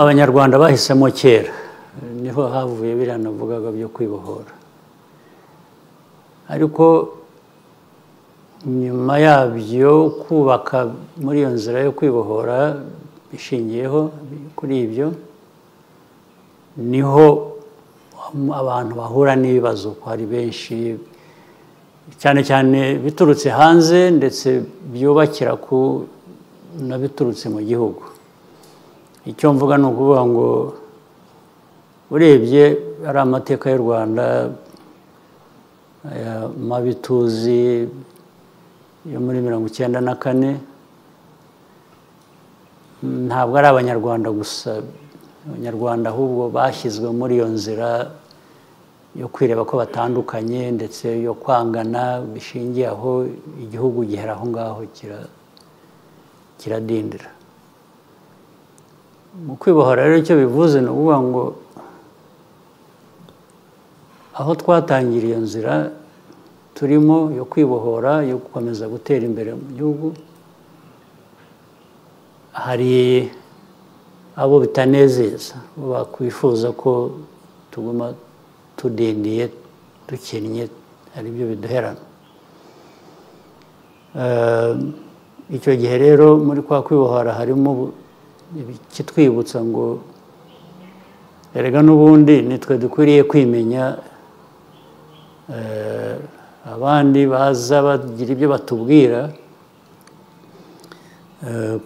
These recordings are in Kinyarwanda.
abanyarwanda bahisemo kera niho havuye biriya navugaga byo kwibohora ariko nyuma yabyo kubaka muri iyo nzira yo kwibohora bishingiyeho kuri ibyo niho abantu bahura n'ibibazo ko hari benshi cyane cyane biturutse hanze ndetse byubakira ku na biturutse mu gihugu icyo mvuga ni ukuvuga ngo urebye ari amateka y'u rwanda aya mabituzi yo muri mirongo icyenda na kane ntabwo ari abanyarwanda gusa abanyarwanda ahubwo bashyizwe muri iyo nzira yo kwireba ko batandukanye ndetse yo kwangana bishingiye aho igihugu gihera aho ngaho kiradindira mu kwibohora rero icyo bivuze ni ukuvuga ngo aho twatangiriye iyo nzira turimo yo kwibohora yo gukomeza gutera imbere mu gihugu hari abo bitanezeza bakwifuza ko tuguma tudindiye dukennye ari byo biduherana icyo gihe rero muri kwa kwibohora harimo kitwibutsa ngo erega n'ubundi nitwe dukwiriye kwimenya abandi baza bagira ibyo batubwira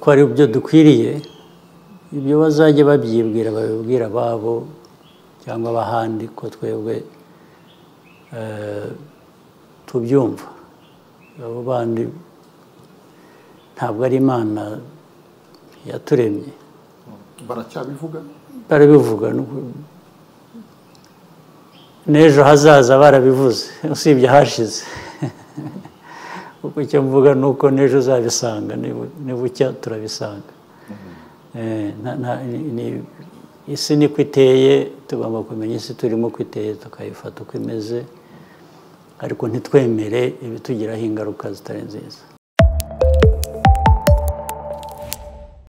ko ari byo dukwiriye ibyo bazajya babyibwira babibwira ababo cyangwa abahandi ko twebwe tubyumva abo bandi ntabwo ari imana yaturemye baracyabivuga barabivuga n'ejo hazaza barabivuze usibye hashize kuko icyo mvuga ni uko n'ejo uzabisanga nibucya turabisanga isi niko iteye tugomba kumenya isi turimo ko iteye tukayifata uko imeze ariko ntitwemere ibitugiraho ingaruka zitari nziza